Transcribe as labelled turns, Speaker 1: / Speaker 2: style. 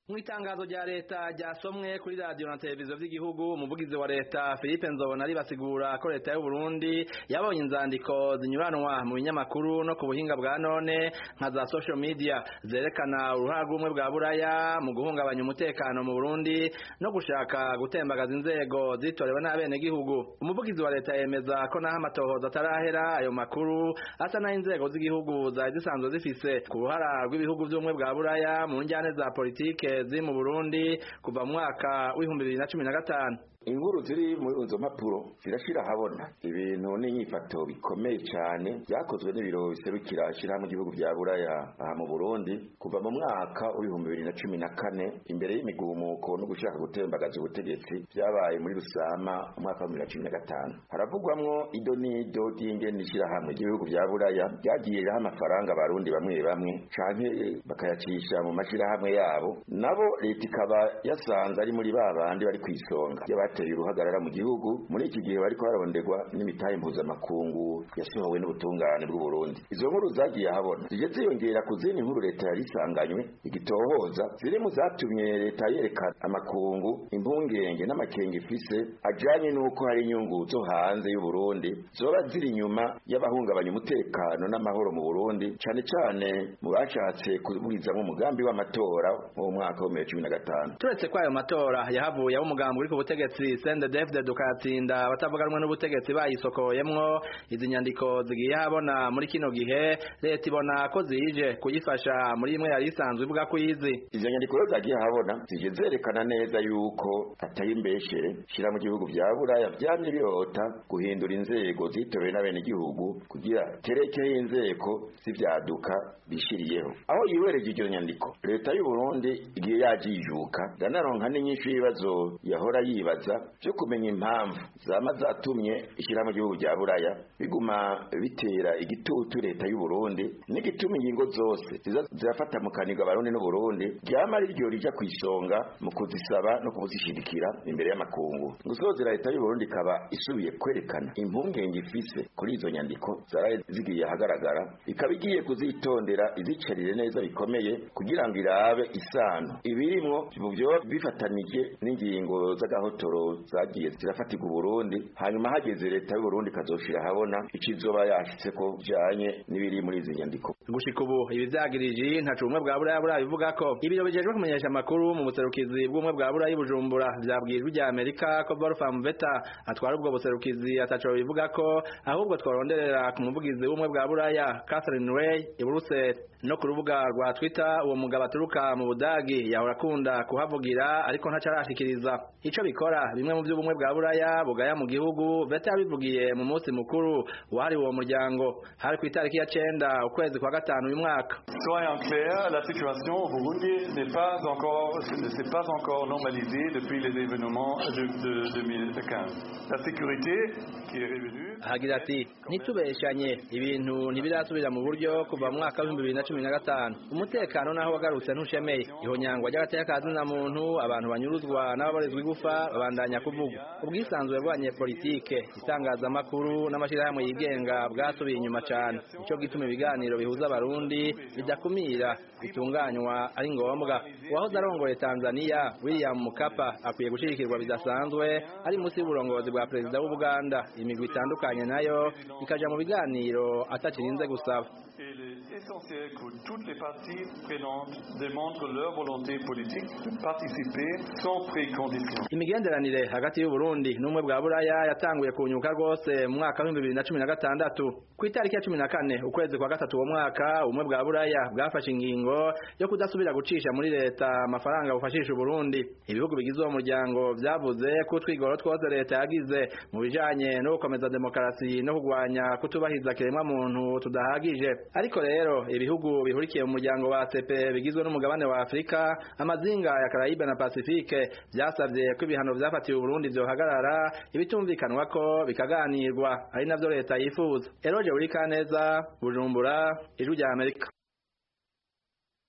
Speaker 1: mu itangazo rya leta ryasomwe kuri radiyo na televiziyo vy'igihugu umuvugizi wa leta Philippe Nzobona basigura ko leta y'u Burundi yabonye inzandiko zinyuranwa mu binyamakuru no ku buhinga bwa none nka za social media zerekana uruhara rw'umwe bwa buraya mu guhungabanya umutekano mu Burundi no gushaka gutembagaza inzego zitorewe n'abenegihugu umuvugizi wa leta yemeza ko naho amatohoza atarahera ayo makuru asa naho inzego z'igihugu zari zisanzwe zifise ku ruhara rw'ibihugu vy'ubumwe bwa buraya mu njyane za politike ziri mu Burundi kuva mu mwaka w'ibihumbi bibiri na cumi na gatanu
Speaker 2: inkuru ziri muri izo mpapuro zirashira habona ibintu n'inyifato bikomeye cyane byakozwe n'ibiro biserukira ishyirahamwe igihugu bya buraya aha mu burundi kuva mu mwaka w'ibihumbi bibiri na cumi na kane imbere y'imigumuko no gushaka gutembagaza ubutegetsi byabaye muri rusama umwaka wa bibiri na cumi na gatanu haravugwamwo ido n'ido ry'ingene ishyirahamwe ry'ibihugu bya buraya ryagiye riraha amafaranga abarundi bamwe bamwe canke bakayacisha mu mashyirahamwe yabo nabo leta ikaba yasanze ari muri ba bandi bari ku isonga bateye uruhagarara mu gihugu muri iki gihe bariko bararondegwa n'imitahe mpuzamakungu yasohowe n'ubutungane bw'u Burundi izo nkuru zagiye ahabona zije ziyongera ku zindi nkuru leta yari isanganywe igitohoza ziri mu zatumye leta yerekana amakungu impungenge n'amakenga ifise ajanye n'uko hari inyungu zo hanze y'u Burundi zoba ziri inyuma y'abahungabanya umutekano n'amahoro mu Burundi cane cane mu bashatse kuburizamwo umugambi w'amatora mu mwaka wa 2015
Speaker 1: turetse ko ayo matora yahavuye abo umugambi uri ku butegetsi sende defde dukatsinda batavuganwe n'ubutegetsi bayisokoyemwo izi nyandiko zigiye habona muri kino gihe leta ibona ko zije kuyifasha muri imwe yari isanzwe ivuga ko izi
Speaker 2: izo nyandiko rero zagiye habona zije zerekana neza yuko atari imbeshere shira mu gihugu vya buraya vyamye birota guhindura inzego zitorewe n'abenegihugu kugira terekeho inzego z'ivyaduka bishiriyeho aho yiwereje iryo nyandiko leta y'u Burundi igiye yajijuka ndanaronka n'inyinshi y'ibibazo yahora yibaza byo kumenya impamvu zama zatumye ishyirahamwe igihugu rya buraya biguma bitera igitutu leta y'u Burundi n'igituma ingingo zose ziza zirafata mu kaniga abarundi n'u Burundi ryama ari ryo rija kwisonga mu kuzisaba no kuzishigikira imbere y'amakungu gusozera leta y'u Burundi ikaba isubiye kwerekana impungenge ifise kuri izo nyandiko zaraye zigiye ahagaragara ikaba igiye kuzitondera izicarire neza bikomeye kugira ngo irabe isano ibirimwo byoba bifatanije n'ingingo z'agahotoro zagiye zirafatirwa Burundi hanyuma hageze leta y'u Burundi kazoshira habona ikizoba yashitse ko bijanye n'ibiri muri izi nyandiko
Speaker 1: gushika ubu ibi vyagirije ntacu ubumwe bwa buraya buraya bivuga ko ibiro bijejwe kumenyesha amakuru mu buserukizi bw'ubumwe bwa buraya i Bujumbura vyabwirijwe rya Amerika ko Wolfram Veta atwara ubwo buserukizi ataco bivuga ko ahubwo twaronderera ku muvugizi w'ubumwe bwa buraya Catherine Ray i Brussels no ku rubuga rwa Twitter uwo mugabo aturuka mu Budagi yahora akunda kuhavugira ariko ntacarashikiriza ico bikora bimwe mu vy'ubumwe bwa buraya bugaya mu gihugu Veta yabivugiye mu munsi mukuru wahari uwo muryango hari ku itariki ya cenda ukwezi kwa gatanu uyu mwaka
Speaker 3: Soyons clairs, la situation au Burundi n'est pas encore ne s'est pas encore normalisée depuis les événements de, de 2015. La sécurité qui est revenue
Speaker 1: hagira ati ntitubeshanye ibintu ntibirasubira mu buryo kuva mu mwaka w'ibihumbi bibiri na cumi na gatanu umutekano naho wagarutse ntushemeye ihonyangwa ry'agateka ka zina muntu abantu banyuruzwa n'ababorezwa igufa babandanya kuvugwa ubwisanzure bw'abanyepolitike itangazamakuru n'amashyirahamwe yigenga bwasubiye inyuma cyane nicyo gituma ibiganiro bihuza abarundi bidakumira bitunganywa ari ngombwa uwahoze arongoye tanzania william mukapa akwiye gushigikirwa bidasanzwe ari munsi y'uburongozi bwa perezida w'ubuganda imigwi itandukanye nayo ikaja mu biganiro atakirinze gusaba
Speaker 3: essentiel que toutes les parties prenantes démontrent leur volonté politique de participer sans précondition.
Speaker 1: imigenderanire hagati y'u Burundi n'umwe bwa buraya yatanguye kunyuka rwose mu mwaka w'ibihumbi bibiri na cumi na gatandatu ku itariki ya cumi na kane ukwezi kwa gatatu uwo mwaka ubumwe bwa buraya bwafashe ingingo yo kudasubira gucisha muri leta amafaranga bufashisha Burundi ibihugu bigize uwo muryango vyavuze ko utwigoro twose leta yagize mu bijanye no gukomeza demokarasi no kugwanya kutubahiza kiremwa muntu tudahagije ariko rero ibihugu bihurikiye mu muryango wa ACP bigizwe n'umugabane wa Afrika amazinga ya Caraïbe na Pacifique byasabye ko ibihano vyafatiwe Burundi vyohagarara ibitumvikanwa ko bikaganirwa ari navyo leta yifuza Eroje uri kaneza Bujumbura ijwi rya Amerika